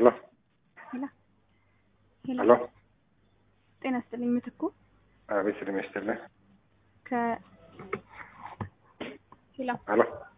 ሄሎ ሄሎ ሄሎ ሄሎ ጤና ይስጥልኝ ምትኩ አቤት ስልም ይስጥልኝ ከ ሄሎ ሄሎ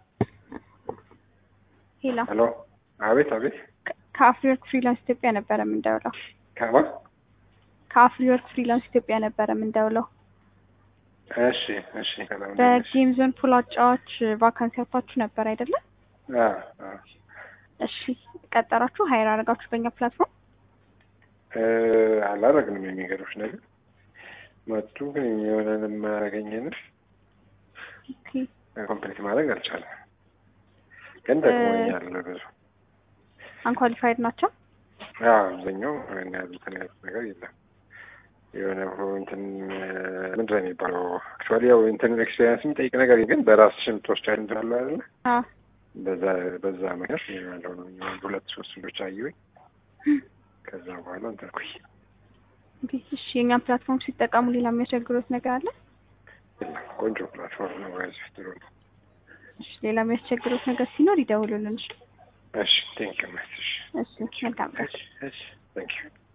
ሄሎ ሄሎ አቤት አቤት ከ- ከአፍሪወርክ ፍሪላንስ ኢትዮጵያ ነበረ የምንደውለው ከማ ከአፍሪወርክ ፍሪላንስ ኢትዮጵያ ነበረ የምንደውለው እሺ እሺ ሰላም ነሽ? በጌም ዞን ፑል አጫዋች ቫካንሲ ያወጣችሁ ነበር አይደለ አ አ እሺ ቀጠራችሁ ሀይር አደረጋችሁ በእኛ ፕላትፎርም እ አላደረግንም የሚገርምሽ ነገር መጡ ግን የሆነን የማያደርገኝን ኦኬ ኮምፕሊት ማድረግ አልቻለም ግን ጠቅሞኛል ብዙ አንኳሊፋይድ ናቸው አዎ አብዛኛው ያን ያህል እንትን ያሉት ነገር የለም የሆነ እንትን ምንድን ነው የሚባለው አክቹዋሊ ያው እንትን ኤክስፔሪንስ የሚጠይቅ ነገር ግን በራስሽ የምትወስጃቸው እንትን አለ አይደለ አ በዛ በዛ ምክንያት ያለው ነው አንድ ሁለት ሶስት ልጆች አየሁኝ ከዛ በኋላ እንትን አልኩኝ ኦኬ እሺ የእኛን ፕላትፎርም ሲጠቀሙ ሌላ የሚያስቸግሩት ነገር አለ የለም ቆንጆ ፕላትፎርም ነው ጋይዝ ጥሩ ነው እሺ ሌላ የሚያስቸግሩት ነገር ሲኖር ይደውሉልን እሺ እሺ ቴንክ ዩ እሺ እሺ መልካም ቀን እሺ እሺ ቴንክ ዩ